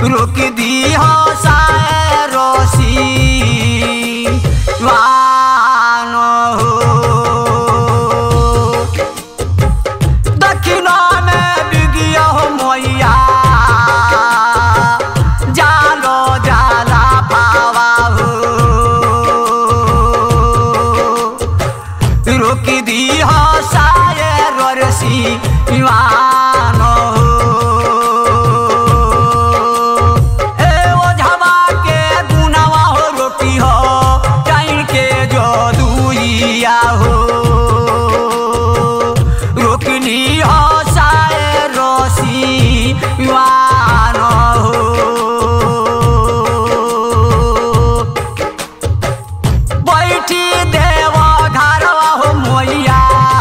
रोक दी हो साए रोसी वान हो दक्षिण में बिगिया हो मैया जालो जाला पावा हो रोक दी हो साए रसी वान हो ए ओझवा के गुनावा हो रोटी हो टाइम के जो दुइया हो रोकनी हो साए रोसी वान हो बैठी देव घरवा हो मोइया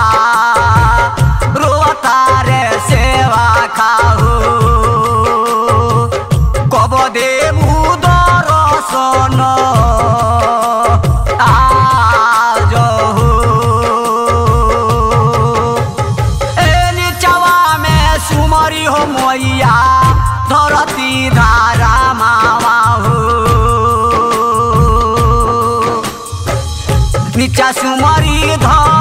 रोता रे सेवा खाहो कब देबू दर्शन आज हो ए निचवा में सुमरी हो मोइया धरती धारा मावा हो नीचा सुमरी धर